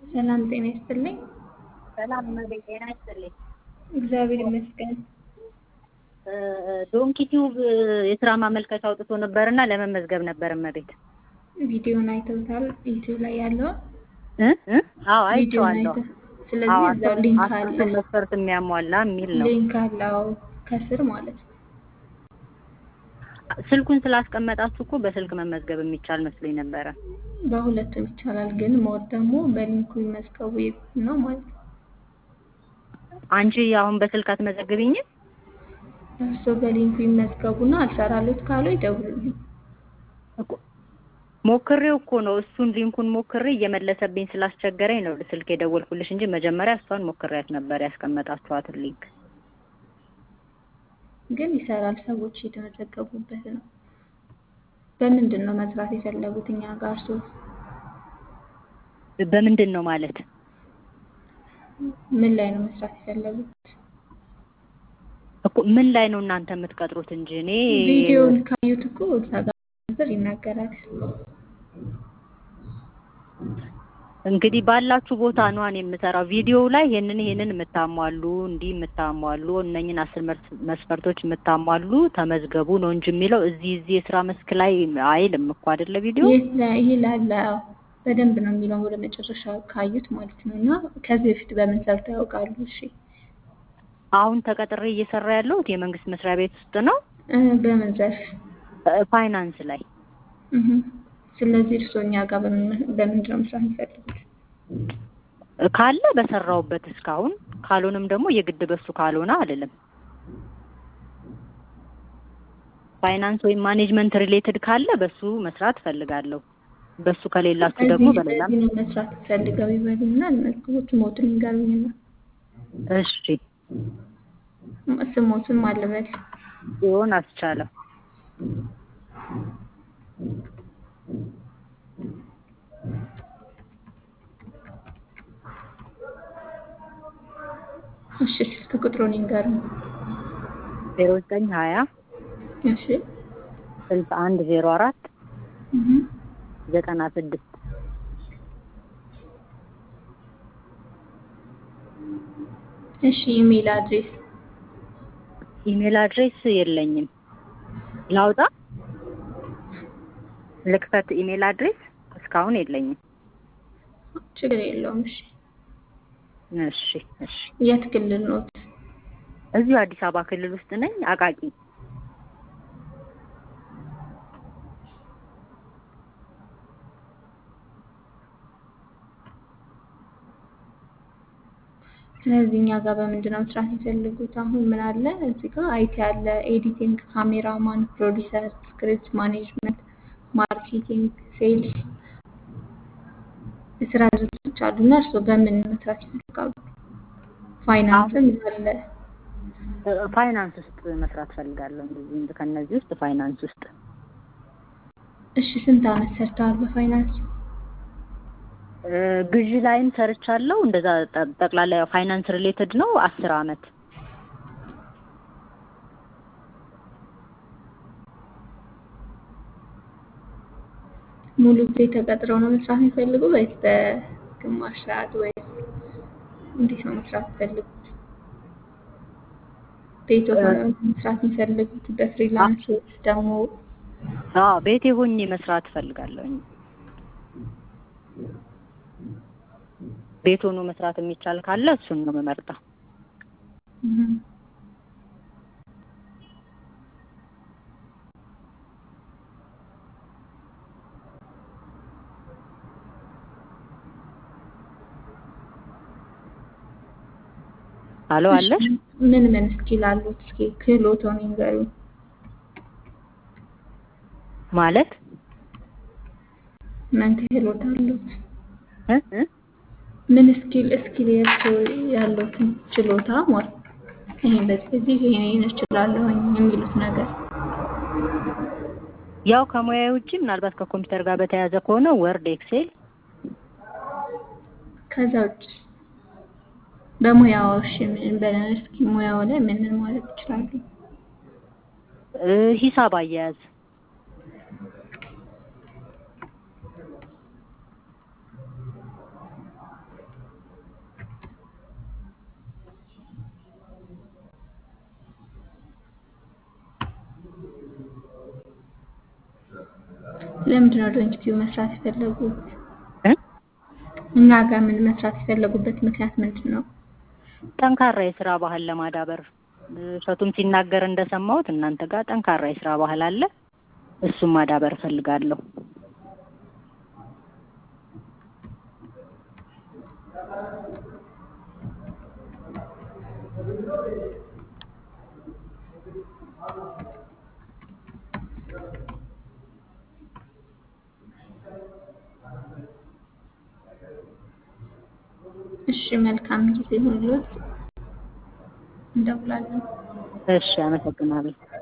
ሰላም ጤና ይስጥልኝ። ሰላም እመቤት ጤና ይስጥልኝ። እግዚአብሔር ይመስገን። ዶንኪ ቲዩብ የስራ ማመልከቻ አውጥቶ ነበርና ለመመዝገብ ነበር እመቤት። ቪዲዮን አይተውታል? ዩቲዩብ ላይ ያለውን እ እ አዎ ቪዲዮን አይቼዋለሁ። አይተው። ስለዚህ አዎ እዛው ሊንክ አለ፣ አስርቱን መስፈርት የሚያሟላ የሚል ነው። ሊንክ አለው ከስር ማለት ነው። ስልኩን ስላስቀመጣችሁ እኮ በስልክ መመዝገብ የሚቻል መስሎኝ ነበረ። በሁለቱም ይቻላል፣ ግን ሞር ደግሞ በሊንኩ ይመዝገቡ ነው ማለት ነው። አንቺ አሁን በስልክ አትመዘግቢኝም? እርስዎ በሊንኩ ይመዝገቡና አልሰራሉት ካሉ ይደውሉልኝ። እኮ ሞክሬው እኮ ነው እሱን ሊንኩን ሞክሬ እየመለሰብኝ ስላስቸገረኝ ነው ስልክ የደወልኩልሽ እንጂ መጀመሪያ እሷን ሞክሬያት ነበር ያስቀመጣችኋትን ሊንክ። ግን ይሰራል፣ ሰዎች የተመዘገቡበት ነው። በምንድን ነው መስራት የፈለጉት እኛ ጋር እርስዎ? በምንድን ነው ማለት? ምን ላይ ነው መስራት የፈለጉት? እኮ ምን ላይ ነው እናንተ የምትቀጥሩት እንጂ እኔ ቪዲዮውን ካዩት እኮ እዛ ጋር ዝርዝር ይናገራል። እንግዲህ ባላችሁ ቦታ ነው እኔ የምሰራው። ቪዲዮው ላይ ይሄንን ይሄንን የምታሟሉ እንዲህ የምታሟሉ እነኝን አስር መስ- መስፈርቶች የምታሟሉ ተመዝገቡ ነው እንጂ የሚለው እዚህ እዚህ የስራ መስክ ላይ አይልም እኮ አይደለ ቪዲዮ ይላ- ይላል። አዎ በደንብ ነው የሚለው ወደ መጨረሻ ካዩት ማለት ነው። እና ከዚህ በፊት በምን ሰርተው ያውቃሉ? እሺ አሁን ተቀጥሬ እየሰራ ያለሁት የመንግስት መስሪያ ቤት ውስጥ ነው እ በምን ዘርፍ? እ ፋይናንስ ላይ እህ። ስለዚህ እርስዎ እኛ ጋር በምን- በምንድን ነው መስራት የሚፈልጉት? ካለ በሰራውበት እስካሁን ካልሆነም ደግሞ የግድ በሱ ካልሆነ አልልም። ፋይናንስ ወይም ማኔጅመንት ሪሌትድ ካለ በሱ መስራት እፈልጋለሁ። በሱ ከሌላችሁ ደግሞ እዚህ በሌላም በዚህ ነው መስራት ፈልገው ይበሉና መዝግቦት ሞትን ይንገሩኝና እሺ ስሞትን ማልበል ሲሆን አስቻለው እሺ ስልክ ቁጥሩን ይንገሩኝ። ዜሮ ዘጠኝ ሀያ እሺ ስልሳ አንድ ዜሮ አራት እህ። ዘጠና ስድስት እሺ ኢሜል አድሬስ ኢሜል አድሬስ የለኝም። ላውጣ ልክፈት? ኢሜል አድሬስ እስካሁን የለኝም። ችግር የለውም። እሺ እሺ እሺ። የት ክልል ኖት? እዚሁ አዲስ አበባ ክልል ውስጥ ነኝ። አቃቂ ስለዚህ እኛ ጋር በምንድን ነው መስራት የፈለጉት? አሁን ምን አለ እዚህ ጋር አይቲ አለ፣ ኤዲቲንግ፣ ካሜራማን፣ ፕሮዲሰር፣ ስክሪፕት ማኔጅመንት፣ ማርኬቲንግ፣ ሴልስ የስራ ድርጅቶች አሉ እና እርስዎ በምን መስራት ይፈልጋሉ? ፋይናንስም አለ። እ- ፋይናንስ ውስጥ መስራት ፈልጋለሁ። እንደዚህ ከነዚህ ውስጥ ፋይናንስ ውስጥ እሺ ስንት አመት ሰርተዋል በፋይናንስ? እ፣ ግዢ ላይም ሰርቻለሁ። እንደዛ ጠ- ጠቅላላ ያው ፋይናንስ ሪሌትድ ነው። አስር አመት ሙሉ ጊዜ ተቀጥረው ነው መስራት የሚፈልጉ ወይስ በግማሽ ሰዓት ወይስ እንዴት ነው መስራት የሚፈልጉት? ቤት ሆነው መስራት የሚፈልጉት በፍሪላንስ ወይስ ደግሞ አዎ ቤቴ ሆኜ መስራት እፈልጋለሁኝ። ቤት ሆኖ መስራት የሚቻል ካለ እሱን ነው የምመርጠው። እህ፣ አሎ አለሽ? ምን ምን ስኪል አሉት? እስኪ ክህሎቶን ይንገሩኝ። ማለት ምን ክህሎት አሉት? እ እ ምን ስኪል ስኪል የእርስዎ ያሉትን ችሎታ ማለት ይሄን በዚህ በዚህ ይሄን እችላለሁኝ የሚሉት ነገር ያው ከሙያዬ ውጪ ምናልባት ከኮምፒውተር ጋር በተያያዘ ከሆነ ወርድ፣ ኤክሴል ከዛ ውጭ በሙያው እሺ ምን በለን እስኪ ሙያው ላይ ምን ምን ማለት ይችላሉ? እ ሂሳብ አያያዝ ለምንድን ነው ዶንኪቲዩ መስራት የፈለጉት? እ? እኛ ጋር ምን መስራት የፈለጉበት ምክንያት ምንድን ነው? ጠንካራ የስራ ባህል ለማዳበር እሸቱም ሲናገር እንደሰማሁት እናንተ ጋር ጠንካራ የስራ ባህል አለ። እሱም ማዳበር እፈልጋለሁ። እሺ መልካም ጊዜ ይሁንልዎት። እንደውላለን። እሺ፣ አመሰግናለሁ።